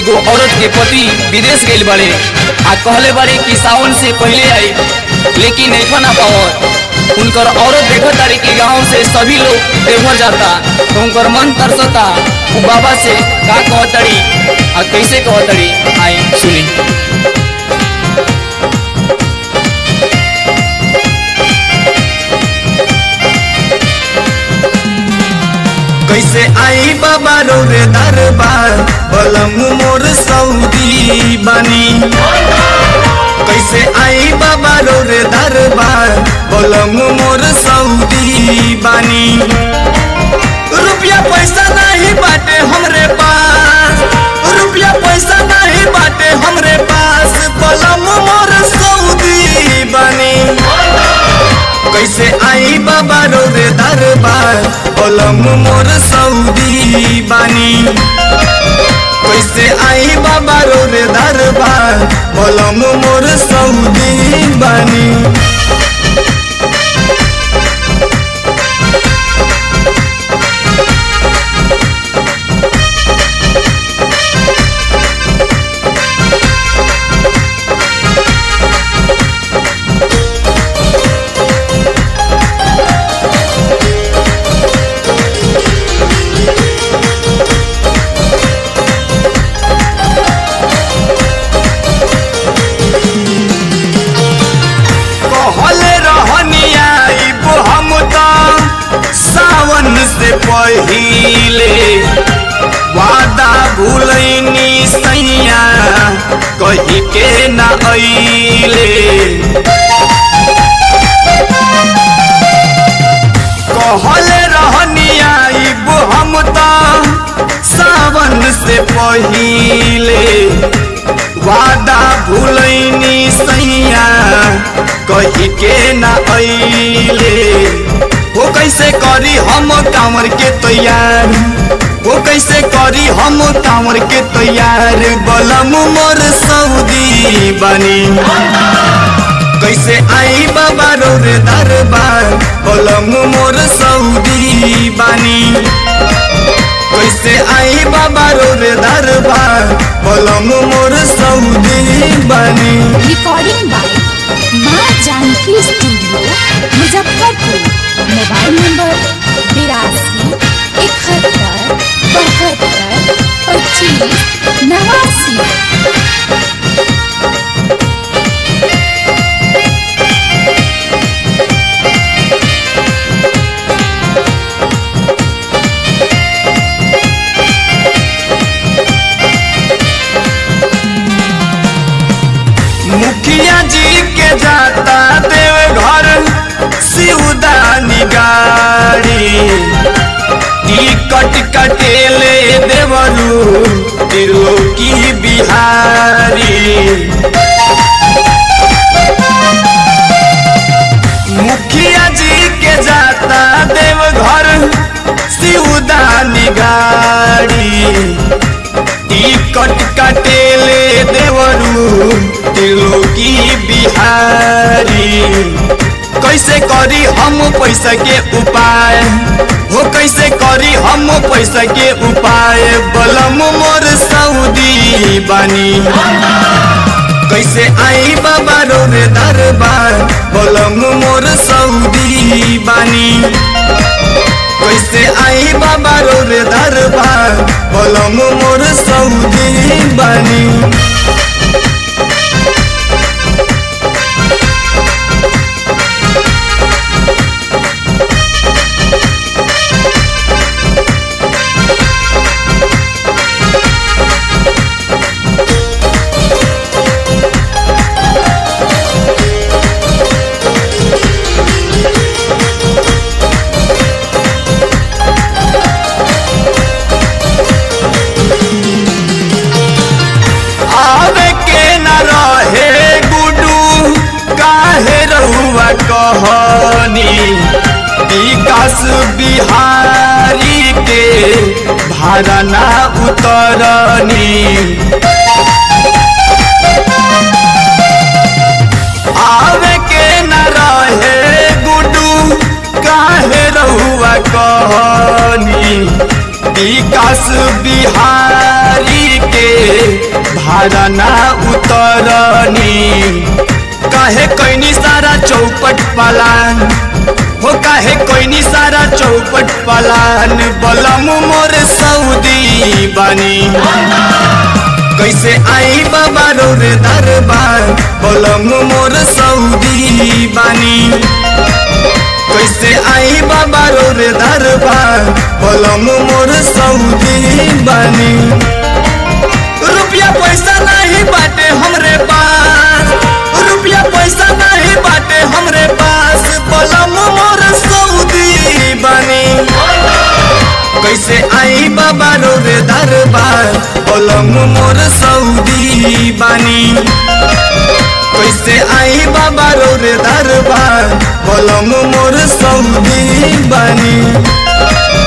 एगो औरत के पति विदेश गइल बाड़े आ कहले बाड़े कि सावन से पहले आई लेकिन नहीं ना पावत उनकर औरत देखत तारी कि गांव से सभी लोग देवघर जाता तो उनकर मन तरसता उ बाबा से का कहतड़ी आ कैसे कहतड़ी आई सुनी कैसे आई बाबा रो रे दरबार बलम मोर सऊदी बनी कैसे आई बाबा रो रे दरबार बलम मोर सऊदी बनी रुपया पैसा नहीं बाटे हमरे पास रुपया पैसा नहीं बाटे हमरे पास बलम मोर सऊदी बनी कैसे आई बाबा रो रे दरबार ओलम मोर सऊदी बानी कैसे आई बाबा रो रे दरबार ओलम मोर सऊदी बानी कहले रहनी आइब हम त सावन से पहिले वादा भूलैनी सैया कही के ना अइले कहले रहनी आइब हम त सावन से पहिले वादा भूलैनी सैया कही के ना अइले हो कैसे करी हम कांवर के तैयार हो कैसे करी हम कांवर के तैयार बलम मोर सऊदी बनी कैसे आई बाबा रो रे दरबार बलम मोर सऊदी बानी कैसे आई बाबा रो रे दरबार बलम मोर सऊदी बानी recording by Maa Janaki studio Muzaffarpur mobile number बिरासी इकहत्तर बहत्तर पच्चीस नवासी मुखिया जी के जाता देव घर सिउदानी गाड़ी टिकट कटेले देवरू त्रिलोकी बिहारी मुखिया जी के जाता देव घर सिउदानी गाड़ी टिकट कटेले देवरू त्रिलोकी बिहारी कैसे करी हम पैसा के उपाय हो कैसे करी हम पैसा के उपाय बलम मोर सऊदी बानी कैसे आई बाबा रो रे दरबार बलम मोर सऊदी बानी कैसे आई बाबा रो रे दरबार बलम मोर सऊदी बानी आवे के न रहे गुडू काहे रहुआ कहनी विकास बिहारी के भाड़ा ना उतरनी आवे के न रहे गुडू काहे रहुआ कहनी विकास बिहारी के भाड़ा ना उतरनी काहे कैनी सारा चौपट पलान हो काहे कैनी सारा चौपट पलान बलम मोर सऊदी बानी कैसे आई बाबा रोर दरबार बलम मोर सऊदी बानी कैसे आई बाबा रोर दरबार बलम मोर सऊदी बानी रुपया पैसा नहीं बाटे हमरे पास रुपया पैसा नहीं बाटे हमरे पास बलम मोर सऊदी बानी कैसे आई बाबा रोर दरबार बलम मोर सऊदी बानी कैसे आई बाबा रोर दरबार बलम मोर सऊदी बानी